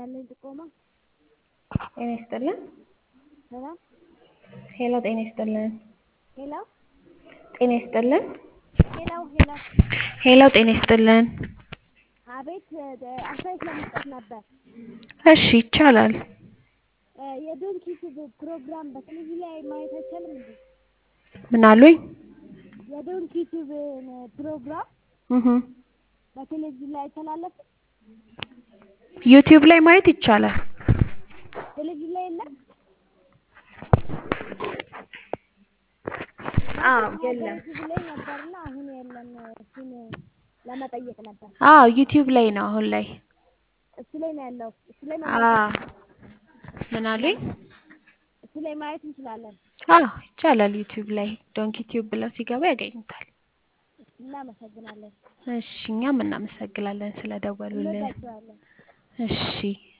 ያለኝ ጥቆማ ጤና ይስጥልን። ሰላም ሄሎ ጤና ይስጥልን። ሄሎ ጤና ይስጥልን። ሄሎ ሄሎ ሄሎ ጤና ይስጥልን። አቤት አስተያየት ለመስጠት ነበር። እሺ ይቻላል። የዶንኪ ቲዩብ ፕሮግራም በቴሌቪዥን ላይ ማየት አይቻልም እንዴ? ምን አሉኝ? የዶንኪ ቲዩብ ፕሮግራም እህ በቴሌቪዥን ላይ አይተላለፍም? ዩቲዩብ ላይ ማየት ይቻላል። ቴሌቪዥን ላይ የለም? አዎ የለም። ዩቲዩብ ላይ ነበርና አሁን የለም። እሱን ለመጠየቅ ነበር። አዎ ዩቲዩብ ላይ ነው አሁን ላይ። እሱ ላይ ነው ያለው። እሱ ላይ አዎ መመልከት ምን አሉኝ? እሱ ላይ ማየት እንችላለን። አዎ ይቻላል። ዩቲዩብ ላይ ዶንኪ ቲዩብ ብለው ሲገቡ ያገኙታል። እናመሰግናለን። እሺ እኛም እናመሰግናለን ስለደወሉልን። እንወዳቸዋለን። እሺ